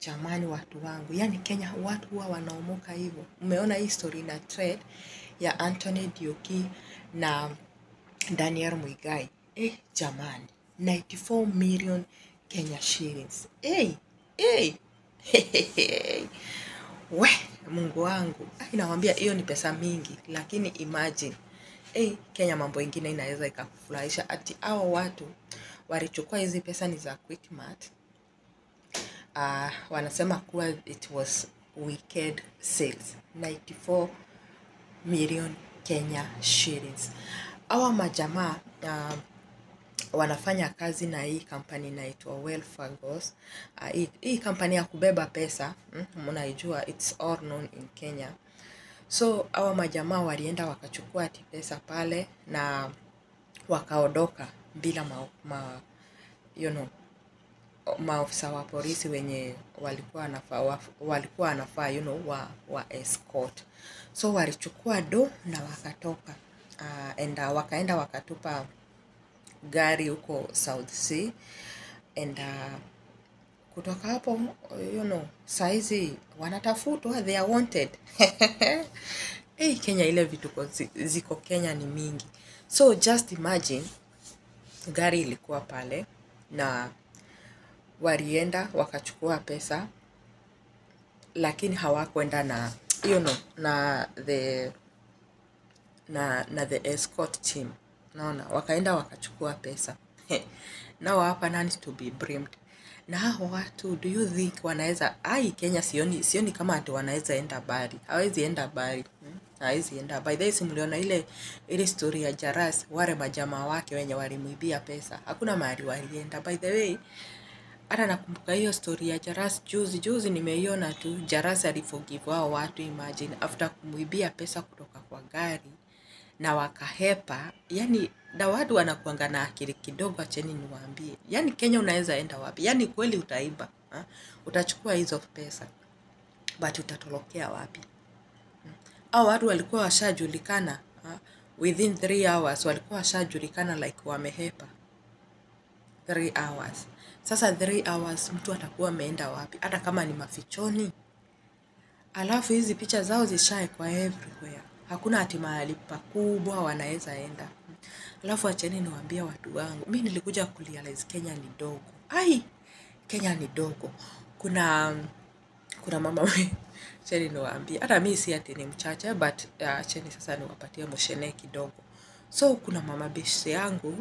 jamani watu wangu yani kenya watu huwa wanaomoka hivyo umeona hii story na trade ya anthony dioki na daniel mwigai eh, jamani 94 million kenya shillings hey, hey. we mungu wangu Ai, nawambia hiyo ni pesa mingi lakini imagine hey, kenya mambo ingine inaweza ikakufurahisha ati hao watu walichukua hizi pesa ni za quickmart uh, wanasema kuwa it was wicked sales 94 million kenya shillings awa majamaa uh, wanafanya kazi na hii kampani inaitwa Welfagos. Uh, hii, hii kampani ya kubeba pesa mm, mnaijua it's all known in Kenya. So hawa majamaa walienda wakachukua ati pesa pale na wakaondoka bila ma, ma, you know, maofisa wa polisi wenye walikuwa wanafaa wa, walikuwa wanafaa you know, wa, wa escort. So walichukua do na wakatoka uh, enda wakaenda wakatupa gari huko South Sea and uh, kutoka hapo you know, saizi wanatafutwa they are wanted hey, Kenya ile vituko zi- ziko Kenya ni mingi so just imagine gari ilikuwa pale na walienda wakachukua pesa lakini hawakwenda na you know, na the na na the escort team naona wakaenda wakachukua pesa nao hapa nani to be blamed na hao watu do you think wanaweza ai kenya sioni sioni kama ati wanaweza enda bari hawezi enda bari hmm? hawezi enda by the way si mliona ile ile story ya jaras wale majamaa wake wenye walimwibia pesa hakuna mahali walienda by the way hata nakumbuka hiyo story ya Jaras juzi juzi, nimeiona tu. Jaras aliforgive wao watu, imagine after kumwibia pesa kutoka kwa gari na wakahepa. Yani na watu wanakuanga na akili kidogo, acheni niwaambie. Yani Kenya unaweza enda wapi? Yani kweli utaiba ha? Utachukua hizo pesa but utatolokea wapi? Hao watu walikuwa washajulikana ha? within 3 hours walikuwa washajulikana like wamehepa 3 hours. Sasa 3 hours mtu atakuwa ameenda wapi? Hata kama ni mafichoni. Alafu hizi picha zao zishaekwa everywhere, hakuna ati mahali pakubwa wanaweza enda. Alafu acheni niwaambie watu wangu, mi nilikuja kurealize Kenya ni dogo. Ai, Kenya ni dogo. Kuna kuna mama we- acheni niwaambie, hata mi si ati ni mchache but uh, acheni sasa niwapatie moshene kidogo. So kuna mama beshte yangu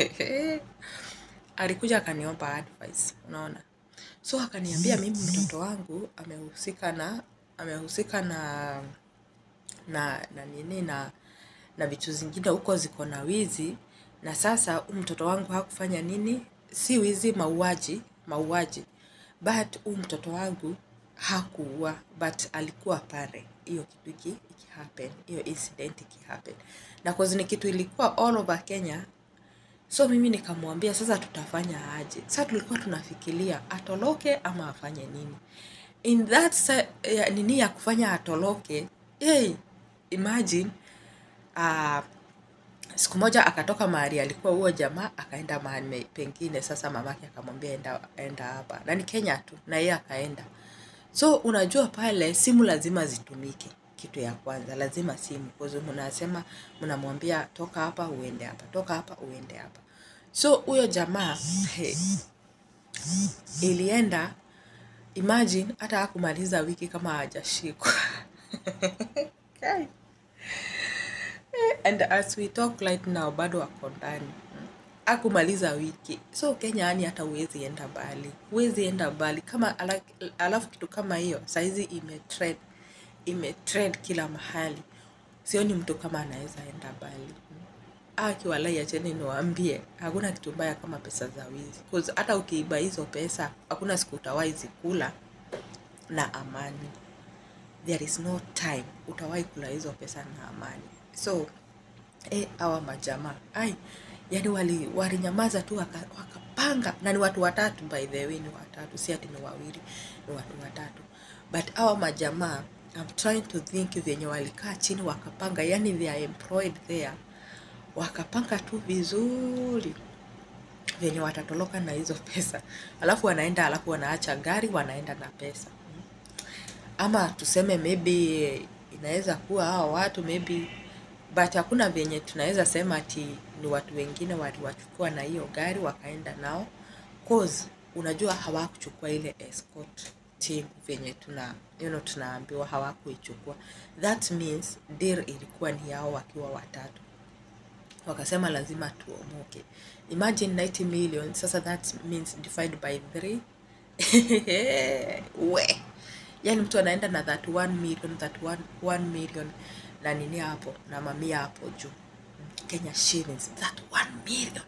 alikuja akaniomba advice, unaona. So akaniambia mimi mtoto wangu amehusika na amehusika na na na nini na na vitu zingine huko ziko na wizi, na sasa huyu mtoto wangu hakufanya nini, si wizi, mauaji, mauaji, but huyu mtoto wangu hakuua, but alikuwa pale hiyo kitu iki ikihappen, hiyo incident ikihappen, na cause ni kitu ilikuwa all over Kenya So mimi nikamwambia sasa tutafanya aje? Sasa tulikuwa tunafikiria atoroke ama afanye nini. In that sa, ya, nini ya kufanya atoroke, hey, imagine uh, siku moja akatoka mahali alikuwa huo jamaa akaenda mahali me- pengine. Sasa mamake akamwambia enda, enda hapa, na ni Kenya tu, na yeye akaenda. So unajua pale simu lazima zitumike, kitu ya kwanza lazima simu, kwa sababu mnasema mnamwambia toka hapa uende hapa, toka hapa uende hapa. So huyo jamaa hey, ilienda imagine, hata hakumaliza wiki kama hajashikwa Kai. and as we talk right now bado wako ndani akumaliza wiki so kenya yani hata huwezi enda mbali huwezi enda mbali kama ala, alafu kitu kama hiyo saizi imetrend imetrend kila mahali sioni mtu kama anaweza enda mbali akiwalai acheni niwaambie hakuna kitu mbaya kama pesa za wizi 'Cause hata ukiiba hizo pesa hakuna siku utawahi zikula na amani there is no time utawahi kula hizo pesa na amani so eh, hawa majamaa ai yani wali walinyamaza tu waka, wakapanga na ni watu watatu by the way ni watatu si ati ni wawili ni watu watatu but hawa majamaa I'm trying to think vyenye walikaa chini wakapanga yani they are employed there wakapanga tu vizuri venye watatoroka na hizo pesa alafu wanaenda alafu wanaacha gari wanaenda na pesa ama tuseme maybe inaweza kuwa hao watu maybe but hakuna venye tunaweza sema ati ni watu wengine waliwachukua na hiyo gari wakaenda nao cause unajua hawakuchukua ile escort team venye tuna you know, tunaambiwa hawakuichukua that means deal ilikuwa ni yao wakiwa watatu wakasema lazima tuomoke imagine 90 million sasa that means divided by 3 we yani mtu anaenda na that 1 million that 1, 1 million na nini hapo na mamia hapo juu Kenya shillings that 1 million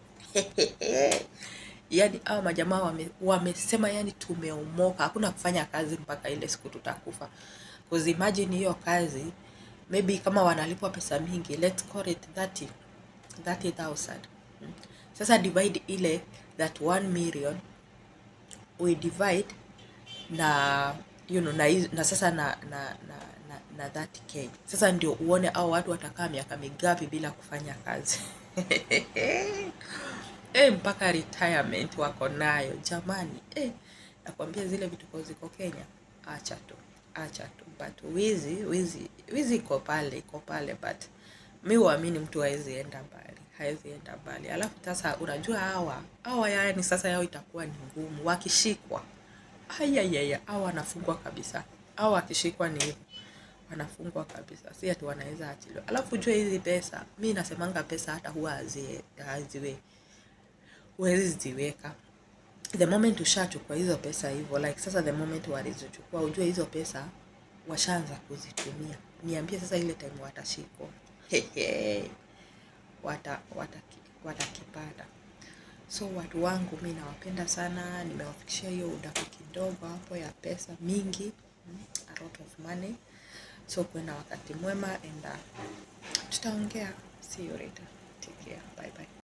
yani hao majamaa wame, wamesema yani tumeomoka hakuna kufanya kazi mpaka ile siku tutakufa cause imagine hiyo kazi maybe kama wanalipwa pesa mingi let's call it 30 30000 Mm. sasa divide ile that 1 million we divide na you know, na, hizo- na sasa na na na, na, na 30k sasa ndio uone au watu watakaa miaka migapi bila kufanya kazi e, mpaka retirement wako nayo jamani e, nakwambia zile vituko ziko Kenya acha tu acha tu but wizi wizi wizi iko pale iko pale but mi huamini mtu hawezi enda mbali hawezi enda mbali alafu sasa unajua hawa hawa yani sasa yao itakuwa ni ngumu wakishikwa ayayaya au wanafungwa kabisa au wakishikwa ni hivyo wanafungwa kabisa si ati wanaweza achiliwa alafu jua hizi pesa mi nasemanga pesa hata huwa hazie- haziwe huwezi ziweka the moment ushachukua hizo pesa hivyo like sasa the moment walizochukua ujue hizo pesa washaanza kuzitumia niambie sasa ile time watashikwa Hehe. wata, wataki, watakipata so watu wangu mi nawapenda sana nimewafikishia hiyo udaku kidogo hapo ya pesa mingi mm, a lot of money so kuwe na wakati mwema and uh, tutaongea see you later take care bye bye